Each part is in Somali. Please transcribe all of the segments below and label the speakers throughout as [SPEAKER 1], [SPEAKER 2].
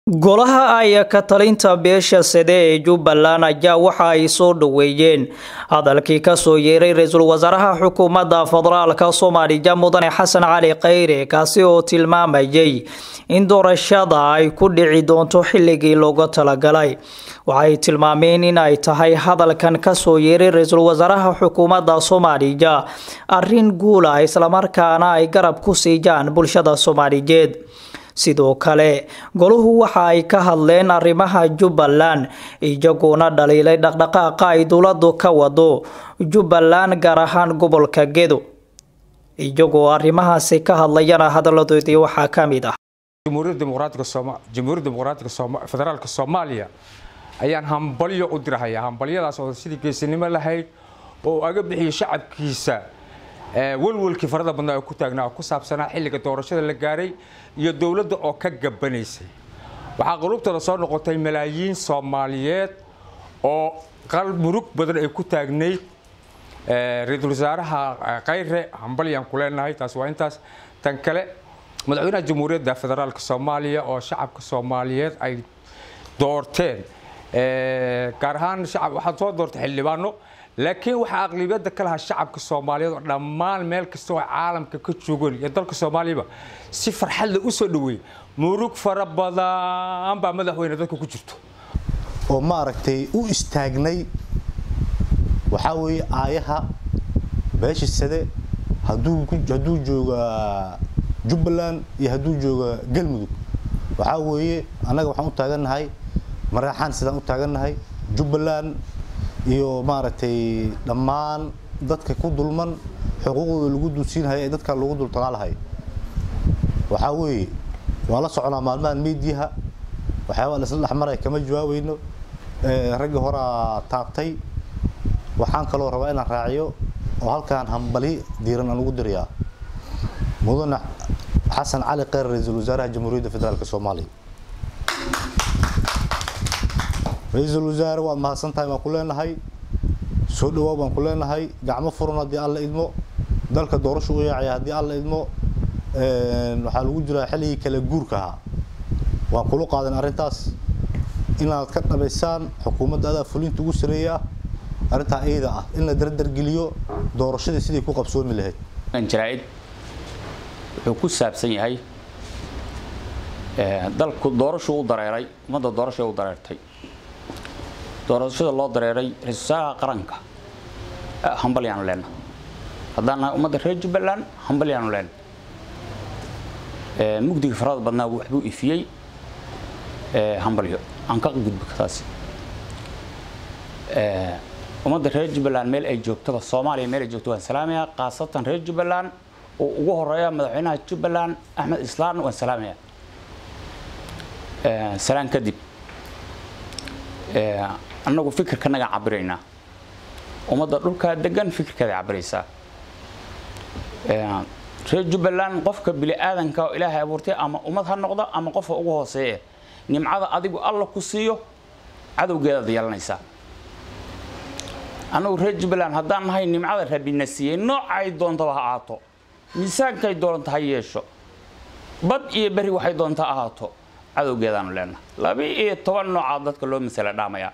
[SPEAKER 1] golaha ay ka talinta beesha sade ee jubbaland ayaa waxa ay soo dhoweeyeen hadalkii kasoo yeeray ra-iisul wasaaraha xukuumadda federaalka soomaaliya mudane xasan cali khayre kaasi oo tilmaamayay in doorashada ay ku dhici doonto xilligii looga talagalay waxay tilmaameen in ay tahay hadalkan kasoo yeeray ra-iisul wasaaraha xukuumadda soomaaliya arrin guula islamarkaana ay garab ku siiyaan bulshada soomaaliyeed sidoo kale goluhu waxa ay ka hadleen arrimaha jubbaland iyagoona dhaliilay dhaqdhaqaaqa ay dowladu ka wado jubbaland gaar ahaan gobolka gedo iyagoo arrimahaasi ka hadlayana hadaladoodii waxaa ka mid ah
[SPEAKER 2] jamhuuriyadda dimuqraatiga federaalka soomaaliya ayaan hambalyo u dirhayaa hambalyadaas oo sidii geesinimo lahayd oo aga bixiyo shacabkiisa walwalkii farada badnaa oo ku taagnaa oo ku saabsanaa xilliga doorashada la gaaray iyo dowladda oo ka gabanaysay waxaa qulubtooda soo noqotay malaayiin soomaaliyeed oo qal murug badan ay ku taagnayd ra-iisul wasaaraha khayre hambalyaan ku leenahay taas waa intaas tan kale madaxweynaha jamhuuriyadda federaalka soomaaliya oo shacabka soomaaliyeed ay doorteen gaar ahaan shacab waxaad soo doortay xildhibaano laakiin waxaa aqlibiyadda ka lahaa shacabka soomaaliyeed oo dhammaan meel kasta oo caalamka ka joogan iyo dalka soomaaliyaba si farxadle u soo dhaweeyey murug fara badan baa madaxweyne dadka ku jirto
[SPEAKER 3] oo maaragtay u istaagnay waxaa weeye aayaha beesha sade hadduu hadduu jooga jubbaland iyo hadduu jooga galmudug waxaa weeye annaga waxaan u taagannahay maraxaan sidaan u taagannahay jubbaland iyo maaragtay dhammaan dadka ku dulman xuquuqdooda lagu dulsiinhaya ee dadka lagu dultalaalahay waxaa weeye waan la soconaa maalmahan miidiyaha waxyaabaa la isla dhexmaray kama jawaabayno raggi horaa taabtay waxaan kaloo rabaa inaan raaciyo oo halkaan hambali diiran aan ugu dirayaa mudane xasan cali kheyr ra-iisul wasaaraha jamhuuriyadda federaalk soomaaliya ra-iisul wasaare waad mahadsantahay baan ku leenahay soo dhawaa baan ku leenahay gacmo furan haddii alla idmo dalka doorasho u yaacaya haddii alla idmo waxaa lagu jiraa xilligii kale guurka ahaa waan kula qaadan arrintaas inaad ka dhabaysaan xukuumadda adaa fulinta ugu sareeya arrintaa iyada ah in la dardargeliyo doorashadii sidii ku qabsoomi lahayd
[SPEAKER 4] jaraa'id wuxuu ku saabsan yahay dalku doorashuu u dareeray ummadda doorashay u dareertay doorashada loo dareeray ra-isul wasaaraha qaranka hambalyaanu leenna haddaan nahay ummadda reer jubbaland hambalyaanu leenna mugdiga farada badnaa waxbuu ifiyey hambalyo aan ka gudbi taasi ummadda reer jubbaland meel ay joogtaba soomaaliya meel ay joogto waan salaamayaa khaasatan reer jubbaland oo ugu horeeya madaxweynaha jubbaland axmed islaan waan salaamayaa salaan kadib annagu fikirkanaga cabiraynaa ummadda dhulkaa degan fikirkeeda cabiraysaa reer jubbaland qofka bini aadanka oo ilaahay abuurtay ama ummad ha noqdo ama qofka ugu hooseeye nimcada adigu alla ku siiyo cadowgeedaad yeelanaysaa annagu reer jubbaland haddaan nahay nimcada rabina siiyey noocay doontaba ha ahaato miisaankay doonta ha yeesho bad iyo beri waxay doonta ahaato cadowgeedaanu leenahay laba iyo toban noocaa dadka loo masala dhaamayaa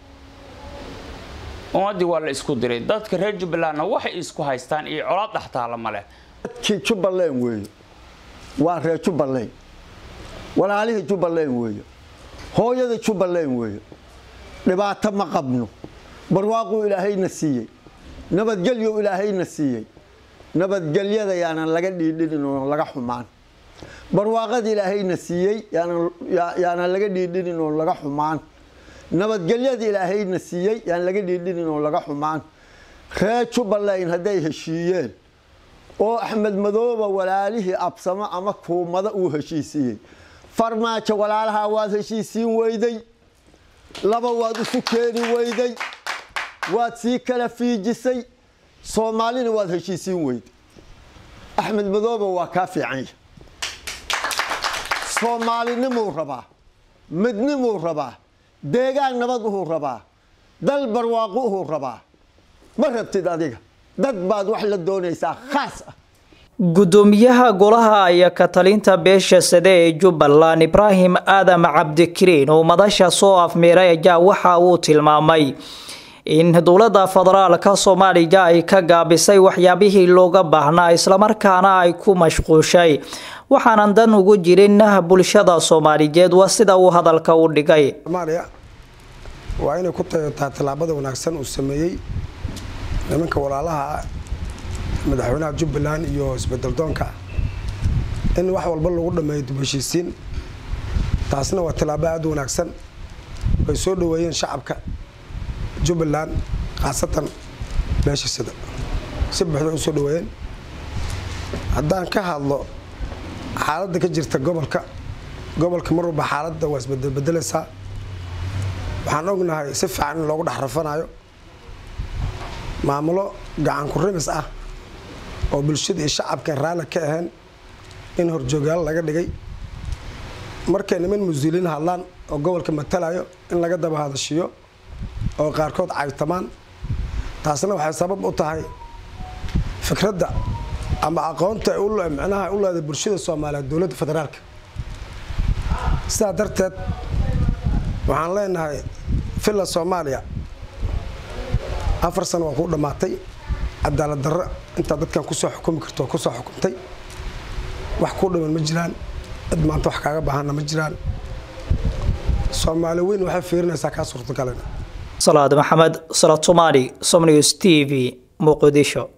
[SPEAKER 4] ummaddii waa la isku diray dadka reer jubbalandna waxay isku haystaan iyo colaad dhextaala ma leh
[SPEAKER 5] dadkii jubbaland weeye waa reer jubbaland walaalihii jubbaland weeye hooyadii jubbaland weeye dhibaato ma qabno barwaaquu ilaahayna siiyey nabadgelyu ilaahayna siiyey nabadgelyada yaanan laga dhiidhinin oo laga xumaan barwaaqada ilaahayna siiyey yaanan laga dhiidhinin oo laga xumaan nabadgelyada ilaahayna siiyey yaan laga dhiidhinin oo laga xumaan reer jubbaland hadday heshiiyeen oo axmed madooba walaalihii absamo ama kuumada uu heshiisiiyey farmaajo walaalahaa waad heshiisiin weyday laba waad isu keeni weyday waad sii kala fiijisay soomaalina waad heshiisiin weyday axmed madooba waa kaa fiicanya soomaalinimuu rabaa midnimuu rabaa deegaan nabad uhuu rabaa dal barwaaqo uhuu rabaa ma rabtid adiga dad baad wax la doonaysaa khaas ah
[SPEAKER 1] gudoomiyaha golaha iyo ka talinta beesha sade ee jubbaland ibraahim aadam cabdikariin oo madasha soo afmiiray ayaa waxa uu tilmaamay in dowladda federaalka soomaaliya ay ka gaabisay waxyaabihii looga baahnaa islamarkaana ay ku mashquushay waxaanan dan ugu jirin bulshada soomaaliyeed waa sida uu hadalka u dhigay
[SPEAKER 6] soomaaliya waa inay ku tayotaa tallaabada wanaagsan uu sameeyey nimanka walaalaha madaxweynaha jubbaland iyo isbedeldoonka in wax walba lagu dhameeyo dubheshiisiin taasna waa tallaabo aada u wanaagsan way soo dhaweeyeen shacabka jubbaland khaasatan beesha sida si buuxda u soo dhaweeyeen haddaan ka hadlo xaaladda ka jirta gobolka gobolka mar walba xaaladda waa isbedelbedelaysaa waxaan ognahay si fiican in loogu dhex rafanayo maamulo gacan ku rimis ah oo bulshada iyo shacabkan raalli ka ahayn in horjoogyaal laga dhigay markay niman muslimiin hadlaan oo gobolka matalayo in laga daba hadashiyo oo qaarkood caytamaan taasna waxay sabab u tahay fikradda ama aqoonta micnaha u leeday bulshada soomaaliyeed dowladda federaalka sidaa darteed waxaan leenahay villa soomaaliya afar sano waa kuu dhammaatay cadaalad darro intaa dadkan kusoo xukumi karto kusoo xukumtay wax kuu dhiman ma jiraan cid maanta wax kaaga baahanna ma jiraan soomaali weyn waxay fiirinaysaa kaa suurtagalana
[SPEAKER 1] salaad maxamed salaad somaali somnews t v muqdisho